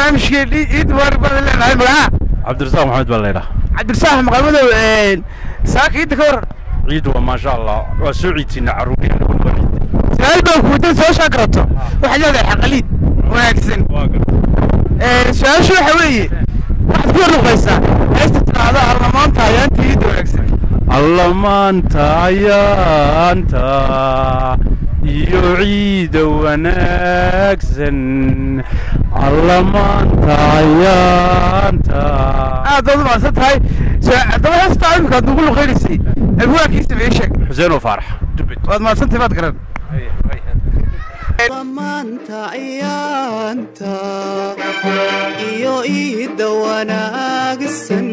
barnaamijkeennii ciid mubaarak baad leenahay magaca cabdirasaaq maxamed baa laydhaa cabdirasaaq maqalmadow saaka ciidda ka waran ciid waa maasha allah waa soo ciidsiina carruuriyeen su-aal baan kuweydan soo shaa garato waxaad leedahay xaqaliid wanaagsan su-aashu waxa weeye waxaad ku warluqaysaa heesta tidhaahda allamaanta ayaanta ciidda wanaagsan allamaanta ayaanta iyo ciida wanaagsan allamaanta ayaanta aad baad umahadsan tahay haddaba heestaa imika aad nugu luqaynaysay abwaankiisa ma ii sheeg xuseen oo faarax dubed waad mahadsan tahay maad garan maanta ayaanta iyo iida wanaagsan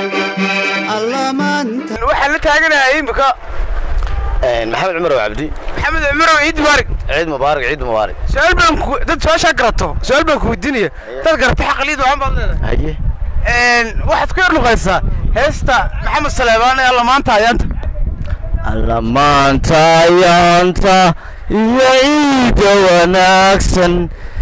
allamaanta waxaan la taaganahay imika maxamed cumar oo cabdi maxamed cumarow ciid mubaarak ciid mubaarak ciid mubaarak su-aal baan ku dad su-aashaa garato su-aal baan ku weydiinaya dad garata xaqaliid waxaan baad leedahay haye waxaad ku yar luqaysaa heesta maxamed saleebaan ee allamaanta ayaanta allamaanta ayaanta iyo ciida wanaagsan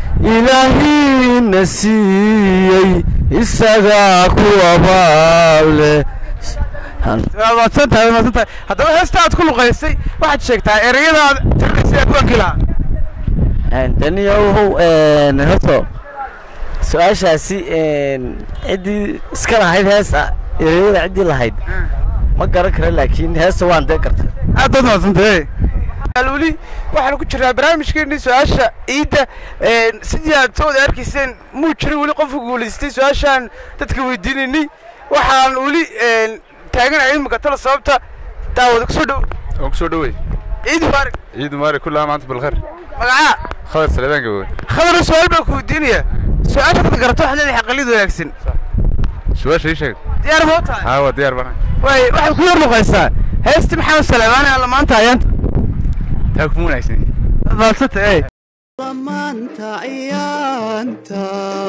ilaahiina siiyey isagaa kuwa baable waad mahadsan tahay waad mahadsan tahay haddaba heesta aad ku luqaysay waxaad sheegtaa ereyadaad tirinaysay abwaankii lahaa daniyow horto su-aashaasi ciddii iska lahayd heesa ereyada ciddii lahayd ma garan kara laakiin heesta waan dee gartay aad baad mahadsantahay weli waxaanu ku jirnaa barnaamijkeennii su-aasha ciidda sidii aad soo wada arkayseen muu jirin weli qofka guulaystay su-aashaan dadka weydiinaynay waxaan weli taaganahay imika tala sababta daawada kusoo dhow waan kusoo dhowey ciid mubaarak ciid mubaarak kullaha maanta bilkhayr magacaa khadar salebaan gabowe khadaro su-aal baan ku weydiinaya su-aasha dad garato waxaad leedahay xaqalid wanaagsan su-aasha ii sheeg diyaar ma u tahay haa waa diyaar bana waay waxaad ku yar luqaysaa heesti maxamed saleebaan ee allamaanta ayaanta taa kuma wanaagsan maadsanta ey maanta ayaanta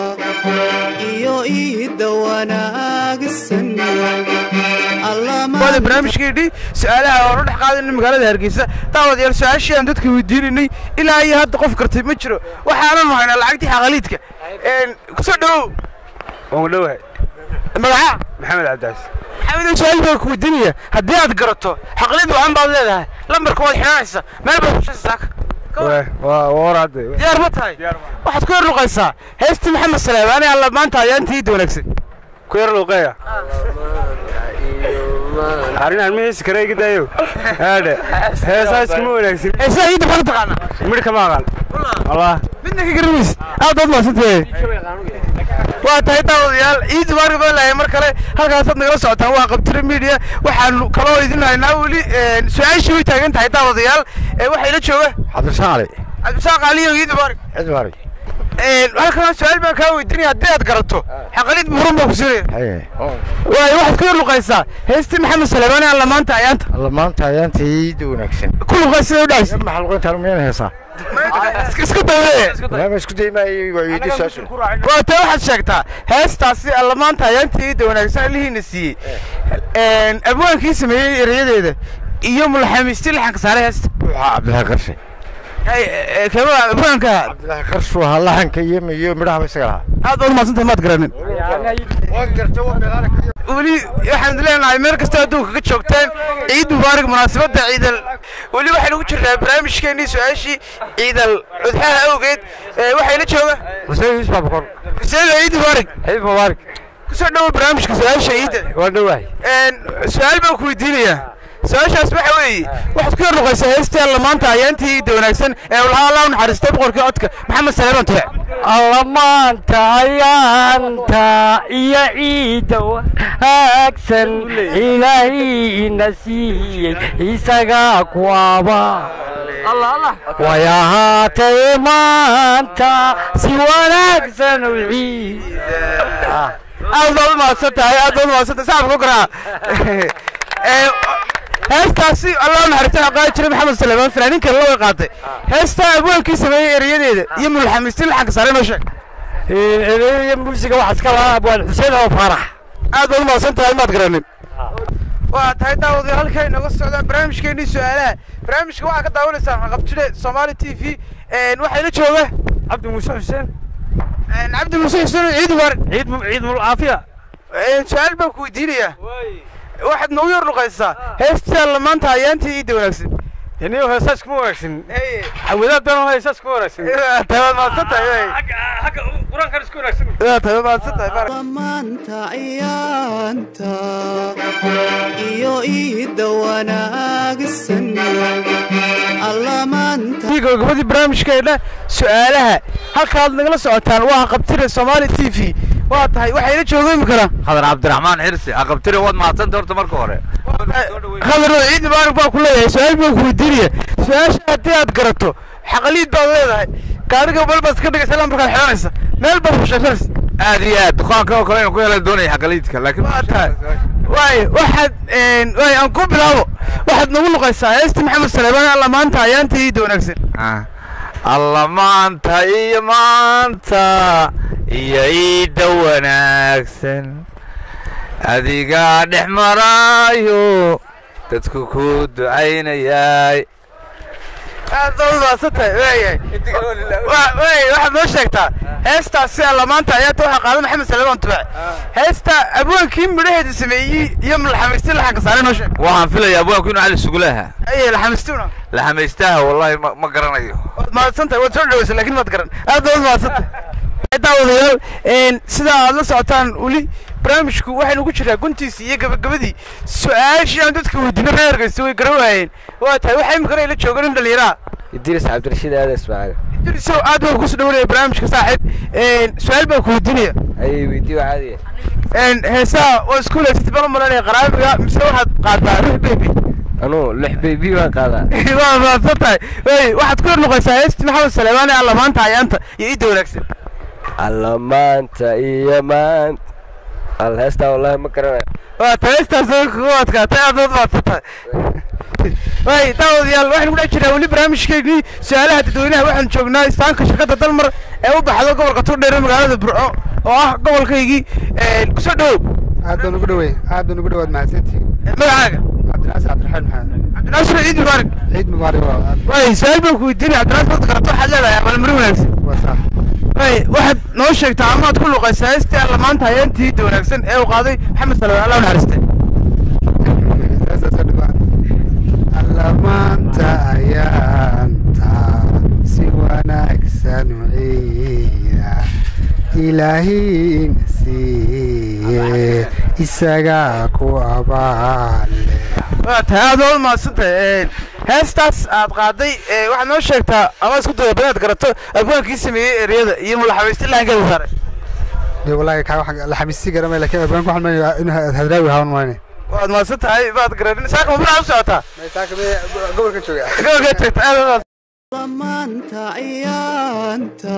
iyo iida wanaagsan waada barnaamijkeennii su-aalaha oonu dhex qaadayna magaalada hargeysa daawadayaal su-aashii aan dadka weydiinaynay ilaa iyo hadda qof gartay ma jiro waxaananu haynaa lacagtii xaqaliidka kusoo dhowow waan dhowahay magaca maxamed cabdicaas maxamed su-aal baan ku weydiinaya haddii aad garato xaqaliid wacan baad leedahay lambarka waad xidhanaysa meel baad kushaysa saaka waa warade diyaar ma tahay waxaad ku yar luqaysaa heestii maxamed saleebaan ee alla maanta ayaanta iidda wanaagsan ku yar luuqeeya arrin aan mihiisa kare iga daayo haadhe heesaa iskuma wanaagsan heesaha iidda maxaad u taqaanaa midh kama aqaan wallah midna ka garanaysa aad baad mahadsantahay waa tahay daawadayaal ciid mubaarak baan lahay mar kale halkaasaad nagala socotaan waa qabtire media waxaanu kaloo idin haynaa weli su-aashii way taagan tahay daawadayaal waxaa ila jooga cabdirasaaq cali cabdisaaq aliyo ciid mubaarak ciid mubaarak halkan su-aal baan kaa weydiinaya haddii aad garato xaqalid buuran baa ku siinaya haye waay waxaad ku yar luqaysaa heestii maxamed saleebaan ee allamaanta ayaanta allamaanta ayaanta ciida wanaagsan ku luqay sida u dhahaysa maxaa luqayntaan miyaan heesaa iska dawee lama isku daymaayay waa weydiin su-aashu waa tee waxaad sheegtaa heestaasi allamaanta ayaanta ciidda wanaagsan alihiina siiyey abwaankii sameeyey erayadeeda iyo mulxamiistii laxanka saaray heesta waxaa cabdilahi qarshe kema abwaanka cabdilahi qarshu ahaa laxanka iyo iyo midhahaba isaga lahaa aad baad umahadsantahay maad garanin waan garta waa meelaana weli waxaan leenahay meel kasta adduunka ka joogtaan ciid mubaarak munaasabadda ciidal weli waxaynu ku jirnaa barnaamijkeennii su-aashii ciidal cudxaha awgeed waxaa ila jooga xuseen yuusuf abukor xuseen ciid mubaarak ciid mubaarak kusoo dhowo barnaamijka su-aasha ciidda waan dhowahay su-aal baan ku weydiinayaa su-aashaas waxa weeye waxaad ku yar luqaysaa heestii allamaanta ayaantii ciidda wanaagsan ee lahaa allah u naxariistay boqorkii codka maxamed saleeman tuuc allamaanta ayaanta iyo ciidda wanaagsan ilaahayna siiyey isagaa kuwaba way ahaatay maanta si wanaagsan u ciid aad baad umahadsan tahay aad baad umahadsan tahay saxabka ku garaa heestaasi allah naxariista waxaa qaadi jiray maxamed saleemaan fanaaniin kale la way qaatay heestaa abwaankii sameeyey erayadeeda iyo mulxamiistiin laxanka saare noo sheeg ereyada muusiga waxaa iska lahaa abwaan xuseen oo faarax aad baad umahadsan tahay maad garanin waa tahay daawadayaal halkaa inooga socdaan barnaamijkeennii su-aalaha barnaamijka waxaa ka daawanaysaan qabtile soomaali t v waxaa ila jooga cabdi muuse xuseen cabdi muuse xuseen ciid mubaarak ciid mu- ciid mul caafiya su-aal baan ku weydiinayaa waxaad noogu yar luqaysaa heestaa lamaanta ayaantii iidda wanaagsan iniyo heesaas kuma wanaagsan xawadaad baan heesaas kuma wanaagsan tabaad maadsan tahay xagga qur-aankan isku wanaagsan tabaad maadsan tahay baarak maanta ciyaanta iyo iidda wanaagsan alla maanta gabagabadii barnaamijkeena su-aalaha halkaad nagala socotaan waa qabtire soomaali t v waa tahay waxayna jooga imikana khadar cabdiraxmaan xirsi aqabtiri waad mahadsanta horta marka hore khadar ciid mubaarak baa ku leeyahay su-aal baan ku weydiinaya su-aasha haddii aad garato xaqaliid baad leedahay gaariga bal baad iska dhigaysa ilaa markaad xidhanaysa meel baad fusheeshanaysa aad iyo aad dukaanka oo kale inuu ku hela doonaya xaqaliidka laakiin waa tahay waay waxaad waay aan ku bilaabo waxaad nagu luqaysaa heesti maxamed saleebaan alla maanta ayaanta iidda wanaagsan Ah. alla maanta iyo maanta iyo iidda wanaagsan adigaa dhex maraayo dadku ku ducaynayaay aad baad u mahadsan tahay waayahay Wa- waay waxaad noo sheegtaa heestaas si alla maanta ayaanta waxaa qaada maxamed saleebaan tubaac heesta abwaankii midhaheeda sameeyey iyo laxamisti laxanka saare noo sheeg waxaan filayaa abwaanku inuu cali sugulaha aye laxamistuna la hamaystaha wallahi ma ma garanayo waad mahadsan tahay waad soo dhawaysa laakiin maad garan aad baad u mahadsan tahay daawadayaal een, sida aad la socotaan weli barnaamijku waxaynu ku jiraa guntiisii iyo gabagabadii su-aashii aan dadka weydiino reer hargeysa way garan waayeen waa tahay waxaa imikana ila jooga nin dhallinyaraha idris cabdirashiid aada ismaaciil idrisow aad baan kusu dhawanaya barnaamijka saaxiib een, su-aal baan ku weydiinaya ayay weydiiyo caadiya een, heesaha waa isku leysatay baan u malanaya qaraabiga mise waxaad qaadaa ruux bebi anuu lix bebi baan qaadaa waa mahadsan tahay wey waxaad ku yar noqonaysaa heestii maxamed saleebaan ee alla maanta ayaanta iyo idda wanaagsan alla maanta iyo maanta al heestaa wallahi ma garanayo waa taystaas kugu adkaatay aad baad mahadsan tahay way daawadayaal waxaynu ku dhex jiraa weli barnaamijkeennii su-aalaha dadweynaha waxaanu joognaa istaanka shirkadda dalmar ee u baxdo gobolka turdheer ee magaalada burco oo ah gobolkaygii kusoo dhawow aad baan ugu dhawey aad baan ugu dhawaad mahadsantihiin magacaaga cabdinaasir cabdiraxmaan maxamed cabdinaasir ciid mubaarak ciid mubaarak waa way su-aal baan ku weydiinaya cabdinaasir wad garato waxaad leedahay abaalmarin wanaagsan waa sax way waxaad noo sheegtaa amaad ku luqaysaa heestii alla maanta hayeentii idda wanaagsan ee uu qaaday maxamed salawaan allah u naxariiste heestaasoo dhibaan alla maanta ayaanta si wanaagsan u ciida ilaahiina siiye isagaa ku abaale waa tahay aad waa u mahadsantahay heestaas aad qaaday ee, waxaad noo sheegtaa ama isku daya banaad garato abwaankii sameeyey ereyada iyo mulaxabaysti lahankeeda saaray dee wallaahi kaa wax la xamiisi garamay laakiin abaan ku xalmay inuu hadraawi hawan mayne waad mahadsan tahay baad garanin saaka mabulaa u socotaa gobolka jooga gobolkaa joogta aad waa maanta ciyaanta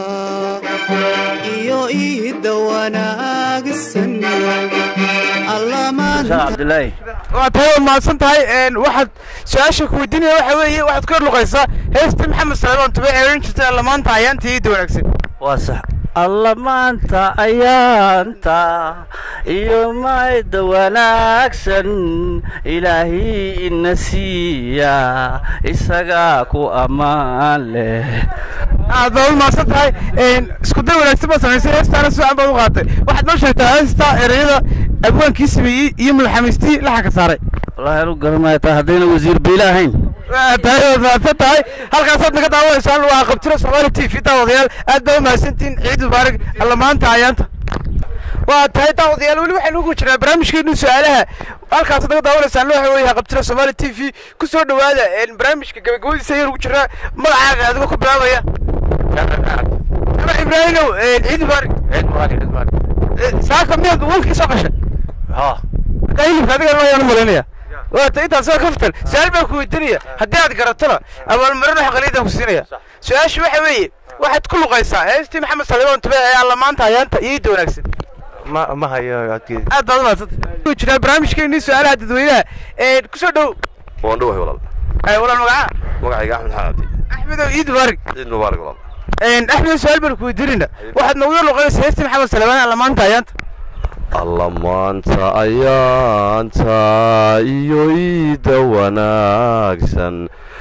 iyo iidda wanaagsan alla maanta cabdilaahi waa tahay waad mahadsan tahay een, waxaad su-aasha ku weydiinaya waxa weeye waxaad ku yar luqaysaa heestii maxamed salmaan tube ee odhan jirtay alla maanta ayaantii idda wanaagsan waa sax alla maanta ayaanta iyo mayda wanaagsan ilaahay ina siiya isagaa ku ammaan leh aad baad u mahadsan tahay een, isku day wanaagsan baad samaysay heestaana si fiican baad u qaatay waxaad noo sheegtaa heesta ereyada abwaankii sameeyey iyo mulaxamaystii laxanka saaray wallaahi anu garanaya taa haddayna wasiir biila ahayn waa tahay waad mahadsan tahay halkaasaad naga daawanaysaan waa qabtiro soomaali t v daawadayaal aad baa u mahadsantihiin ciid mubaarak alla maanta ayaanta waa tahay daawadayaal weli waxaynu ugu jirnaa barnaamijkeenu su-aalaha halkaasaad naga daawanaysaan waxa weeye qabtiro soomaali t v ku soo dhowaada een, barnaamijka gabagabadiisa ayaan ugu jirnaa magacaaga adigoo ku bilaabaya ama ibraahimow een, ciid mubaarak Eh, saaka miyaad wankii soo qashay marka hilibka adiga ayaan u malaynaya waa ta intaas waa ka fitan su-aal baan ku weydiinaya haddii aad garatona abaalmarin wax qaliidaan ku siinaya su-aashu waxa weeye waxaad ku luqaysaa heestii maxamed salimaan tube ee alla maanta ayaanta iyo idda wanaagsan ma ma hayo codkeeda aad baad u mahadsanta ku jiraa barnaamijkeennii su-aalaha dadweynaha ee kusoo dhow waan dhawahay walaal ay walaal magaca magacayga axmed xaadi axmedow ciid mubaarak ciid mubaarak walaal axmed su-aal baan ku weydiinayna waxaad noogu yar luqanaysaa heestii maxamed salimaan alla maanta ayaanta alla maanta ayaanta iyo iida wanaagsan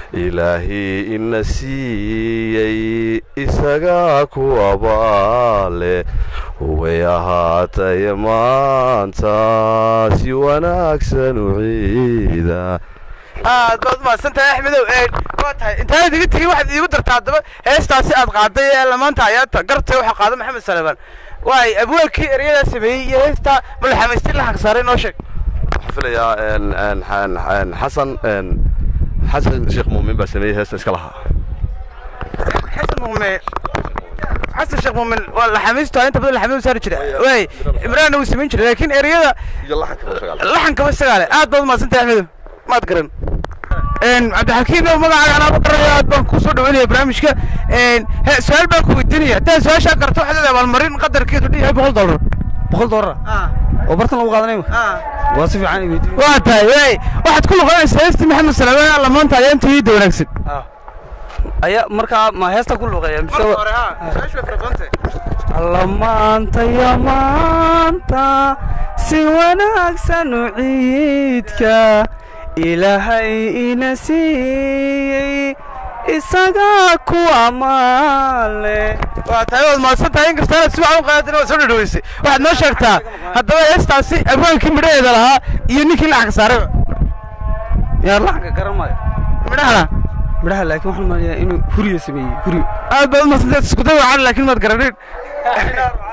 ilaahii ina siiyey isagaa ku abaale way ahaatay maanta si wanaagsan u ciida aad baad umahadsan tahay axmedow waa tahay intaanad iga tegin waxaad iigu dartaa haddaba heestaasi aad qaaday ee lamaanta ayaata gartay waxaa qaada maxamed salebaan waay abwaalkii erayadaa sameeyey iyo heestaa malaxamaystin la xagsaaray noo sheeg waxaan filayaa een, een, een, een, xasan een, xasan sheekh muumin baa sameeyey heesta iska lahaa xasan muume xasan sheekh muumin waa laxamiistu inta badan laxamidu saari jira waay imraanna wuu samayn jiray laakiin ereyada iyo laxanka laxankaba isagaa leh aad baad umahadsan tahay axmedow maad garan cabdixakiim ow magacaaga anaa ma garanayo aad baan kusoo dhaweynaya barnaamijka he su-aal baan ku weydiinaya haddaad su-aashaa garto waxaad leedahay abaalmarin qadarkeedu dhan yahay boqol dollar boqol doolar oo bartan lagu qaadanayo waa si fiican weydiin waa tahay waay waxaad ku luqanaysaa heestii maxamed salaamaan alla maanta ayaa inta iida wanaagsan ayaa markaa ma heesta ku luqeeya mise wa- hore ha su-aashu way fara badan tahay alla maanta ya maanta si wanaagsan u ciidka ilaahay ina siiyey isagaa ku amaale waa tahay waad mahadsan tahay inkasta inaad si wacan u qaadatin waad soo dhadhaweysay waxaad noo sheegtaa haddaba heestaasi abwaankii midhaheeda lahaa iyo ninkii laxanka saarayba yaa laxanka garan maayo midhahana midhaha laakiin waxaan maalayaa inuu huriya sameeyey huriyo aad baad umahadsantahay isku day wacan laakiin maad garanin